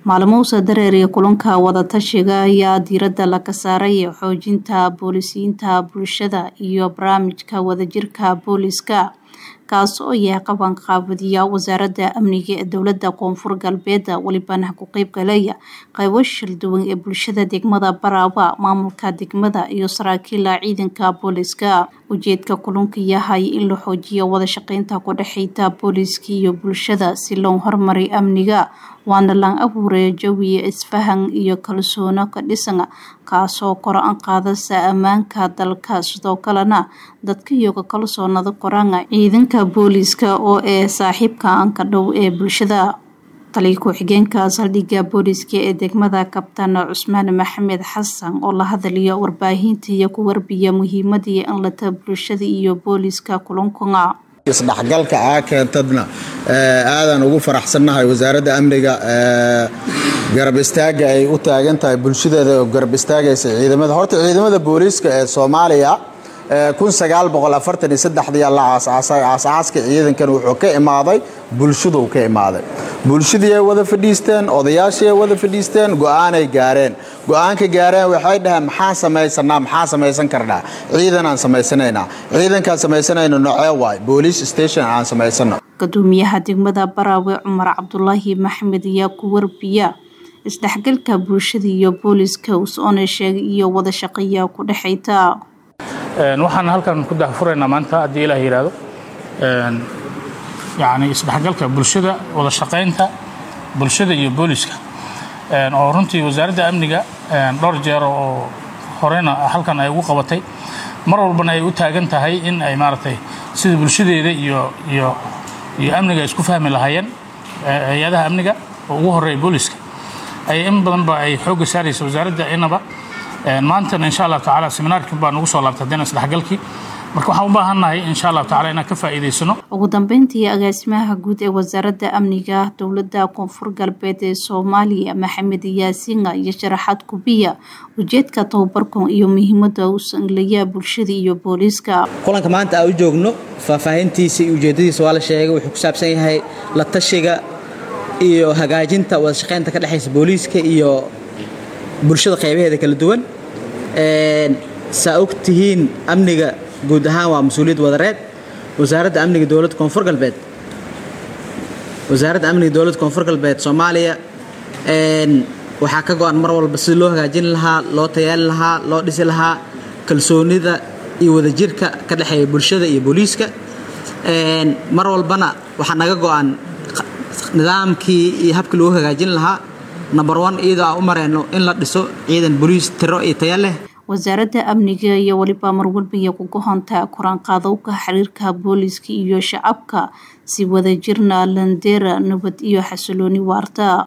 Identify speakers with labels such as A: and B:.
A: maalmuhuusa dareeriya kulanka wadatashiga ayaa diiradda laga saaray xoojinta boolisiinta bulshada iyo barnaamijka wadajirka booliska kaas oo yahay qabanqaabadiya wasaaradda amniga ee dowlada koonfur galbeed welibana ku qeyb galaya qeybo shilduwan ee bulshada degmada baraaba maamulka degmada iyo saraakiila ciidanka booliska ujeedka kulanka yahay in la xoojiyo wada shaqeynta ku dhexeyta booliska iyo bulshada si loo horumariyo amniga waana lan abuuraya jawiya isfahan iyo kalsoono ka dhisan kaasoo kor-an qaadasa ammaanka dalka sidoo kalena dadka iyoga kalsoonada qoraan ciidanka booliska oo ee saaxiibka anka dhow ee bulshada taliya ku-xigeenka saldhigga booliska ee degmada kabtaan cusmaan maxamed xasan oo la hadlayo warbaahinta iyo ku warbiya muhiimadii in lata bulshada iyo booliska kulankuna
B: isdhexgalka aa keentadna aadaan ugu faraxsannahay wasaaradda amniga garab istaaga ay u taagan tahay bulshadeeda oo garab istaagaysa ciidamada horta ciidamada booliiska ee soomaaliya la aasaasay aasaaska ciidankan wuxuu ka imaaday bulshaduu ka imaaday bulshadii ay wada fadhiisteen odayaashii ay wada fadhiisteen go-aanay gaareen go-aanka gaareen waxay dhaheen maxaan samaysanaa maxaa samaysan karnaa ciidan aan samaysanaynaa ciidankaan samaysanayno nocee waay boolice station aan samaysano
A: gudoomiyaha degmada baraawe cumar cabdulaahi maxamed ayaa ku warbiya isdhexgalka bulshada iyo booliska us-oona sheegay iyo wada shaqeeya ku dhexayta
C: waxaan halkan ku daahfuraynaa maanta haddii ilaah yidhaahdo yani isdhexgalka bulshada wada shaqaynta bulshada iyo booliska oo runtii wasaaradda amniga dhowr jeer oo horeyna halkan ay ugu qabatay mar walbana ay u taagan tahay in ay maaragtay sida bulshadeeda iyo iyo iyo amniga isku fahmi lahaayeen hay-adaha amniga oo ugu horeeya booliska ay in badanba ay xoogga saaraysa wasaaradda inaba maantana insha allah tacaala seminaarkii baa nagu soo laabtay haddana isdhexgalkii marka waxaan u baahannahay insha allah tacala inaan ka faa'iidaysano
A: ugu dambeyntii agaasimaha guud ee wasaaradda amniga dowladda koonfur galbeed ee soomaaliya maxamed yaasiinga iyo sharaxaad kubiya ujeedka tababarkan iyo muhiimada u sanglaya bulshada iyo booliiska
D: kulanka maanta aan u joogno faahfaahintiisa iyo ujeedadiisa waa la sheegay wuxuu ku saabsan yahay la tashiga iyo hagaajinta wada shaqeynta ka dhexaysa booliiska iyo bulshada qaybaheeda kala duwan saa og tihiin amniga guud ahaan waa mas-uuliyad wadareed wasaaradda amniga dowladda koonfur galbeed wasaaradda amniga dowladda koonfur galbeed soomaaliya waxaa ka go-an mar walba sida loo hagaajin lahaa loo tayaali lahaa loo dhisi lahaa kalsoonida iyo wadajirka ka dhexeeya bulshada iyo booliiska mar walbana waxaa naga go-an nidaamkii iyo habkii lagu hagaajin lahaa number one iyadoo aan u mareyno in la dhiso ciidan boliis tiro iyo taya leh
A: wasaaradda amniga iyo weliba marwalbaya ku gohonta koraanqaadowka xiriirka booliska iyo shacabka si wadajirna landeera nabad iyo xasilooni waarta